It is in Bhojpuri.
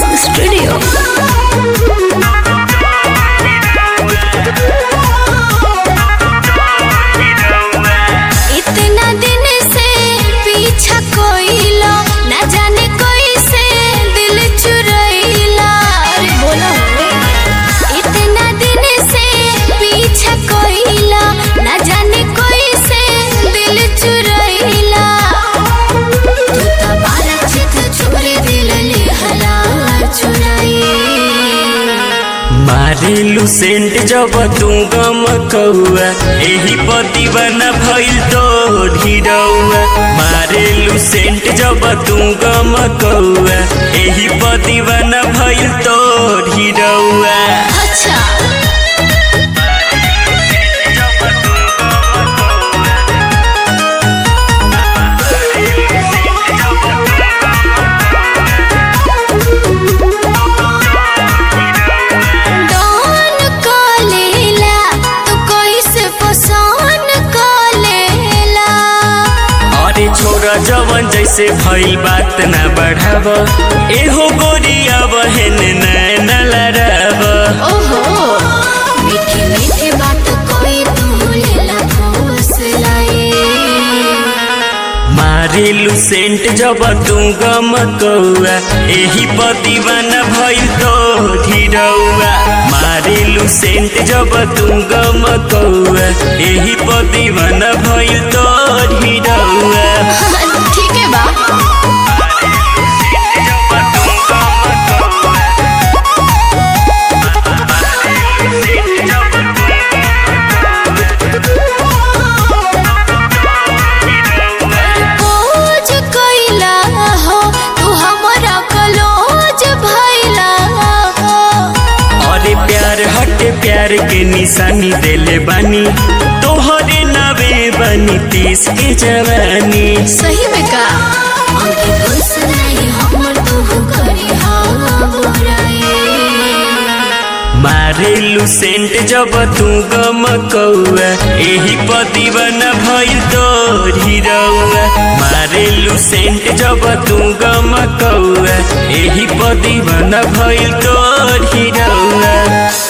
Studio. इतना दिन से पीछा कोइला ना जाने कोई से दिल चुरैला अरे बोलो इतना दिन से पीछा कोइला ना जाने कोई से दिल चुरैला तू तो बारा चित चोरी दिल लिहला चुराई मारिलू सेंट जब तू गम कौआ एही पतिवना भइल तो ढिरौआ मारिलू सेंट जब तू गम कौआ एही पतिवना भइल तो ढिरौआ अच्छा डॉन कलेला तू कैसे पसंद कलेला अरे छोरा जवन जैसे भइल बात ना बढ़ाव एहो गोरिया बहन नैन लड़ाव ओहो मीठी मीठी बात कोई तू लेला ठोस लाए मारिलू सेंट जब तू गम कौआ एही पतिवाना भइल तो ढिरौआ मारिलू सेंट जब तू गम कौआ एही पतिवाना भइल तो ढिरौआ ठीक है बा खोज कैला हो तू हमरा कलोज भैला हो अरे प्यार हटे प्यार के निशानी देले बानी तोहरे नवे बनी तीस के जवानी सही में का अंके खुश नहीं हमर तू करी हाँ बुराई मारेलू सेंट जब तू गम कौआ एही पतिवन भइल तो ढिरौआ मारेलू सेंट जब तू गम कौआ एही पतिवन भइल तो ढिरौआ